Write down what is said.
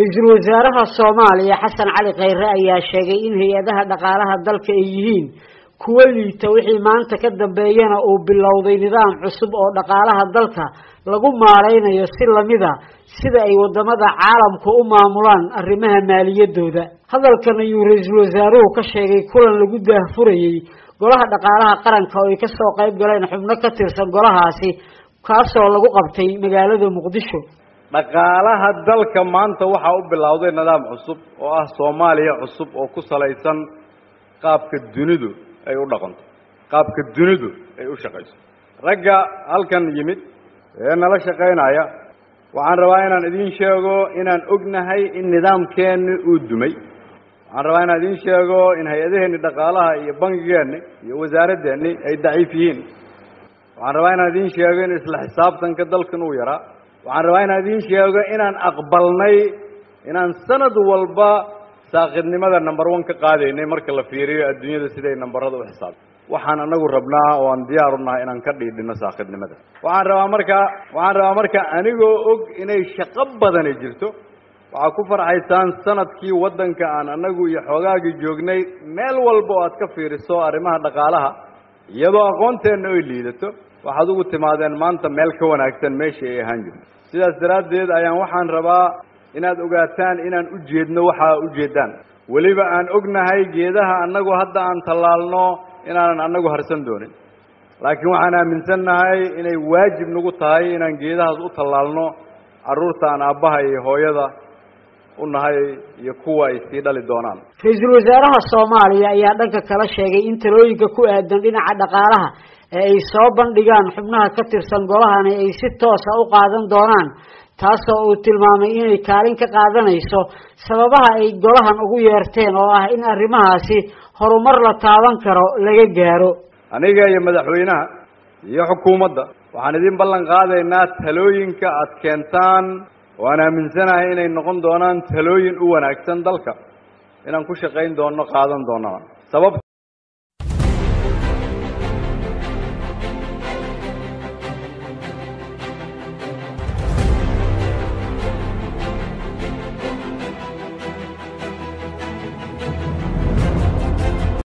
ra-iisul wasaaraha soomaaliya xasan cali khayre ayaa sheegay in hay-adaha dhaqaalaha dalka ay yihiin kuwo liita wixii maanta ka dambeeyana uu bilowday nidaam cusub oo dhaqaalaha dalka lagu maareynayo si lamida sida ay wadamada caalamku u maamulaan arrimaha maaliyadooda hadalkan ayuu ra-iisul wasaaruhu ka sheegay kulan lagu daahfurayey golaha dhaqaalaha qaranka oo ay kasoo qayb galeen xubno ka tirsan golahaasi kaasoo lagu qabtay magaalada muqdisho dhaqaalaha dalka maanta waxaa u bilowday nidaam cusub oo ah soomaaliya cusub oo ku salaysan qaabka dunidu ay u dhaqanto qaabka dunidu ay u shaqayso ragga halkan yimid ee nala shaqaynaya waxaan rabaa inaan idiin sheego inaan ognahay in nidaamkeenni uu dumay waxaan rabaa inaan idiin sheego in hay-adaheenni dhaqaalaha iyo bangigeenni iyo wasaaradeenni ay daciif yihiin waxaan rabaa inaan idiin sheego in isla xisaabtanka dalkan uu yaraa waxaan rabaa inaan idiin sheego inaan aqbalnay inaan sanad walba saakidnimada number one ka qaadaynay marka la fiiriyo adduunyada siday nambarada u xisaabta waxaan anagu rabnaa oo aan diyaar u nahay inaan ka dhiidhino saakidnimada waxaan rabaa marka waxaan rabaa marka anigoo og inay shaqo badani jirto waxaa ku farxaysaan sanadkii waddanka aan anagu iyo xoogaagii joognay meel walba oo aad ka fiiriso arrimaha dhaqaalaha iyadoo aqoonteenna ay liidato waxaad ugu timaadeen maanta meel ka wanaagsan meeshii ay ahaan jirto sidaas daraaddeed ayaan waxaan rabaa inaad ogaataan inaan u jeedno waxaa ujeedaan weliba aan ognahay geedaha annagu hadda aan tallaalno inaanan annagu harsan doonin laakiin waxaan aaminsannahay inay waajib nagu tahay inaan geedahaas u tallaalno carruurta aan aabbaha iyo hooyada u nahay iyo kuwa ay sii dhali doonaan ra-iisul wasaaraha soomaaliya ayaa dhanka kala sheegay in talooyinka ku aadan dhinaca dhaqaalaha ee ay soo bandhigaan xubnaha ka tirsan golahani ay si toosa u qaadan doonaan taasoo uu tilmaamay inay kaalin ka qaadanayso sababaha ay golahan ugu yeerteen oo ah in arrimahaasi horumar la taaban karo laga gaaro aniga iyo madaxweynaha iyo xukuumadda waxaan idin ballan qaadaynaa talooyinka aad keentaan waan aaminsanahay inay noqon doonaan talooyin u wanaagsan dalka inaan ku shaqayn doono qaadan doonana sababta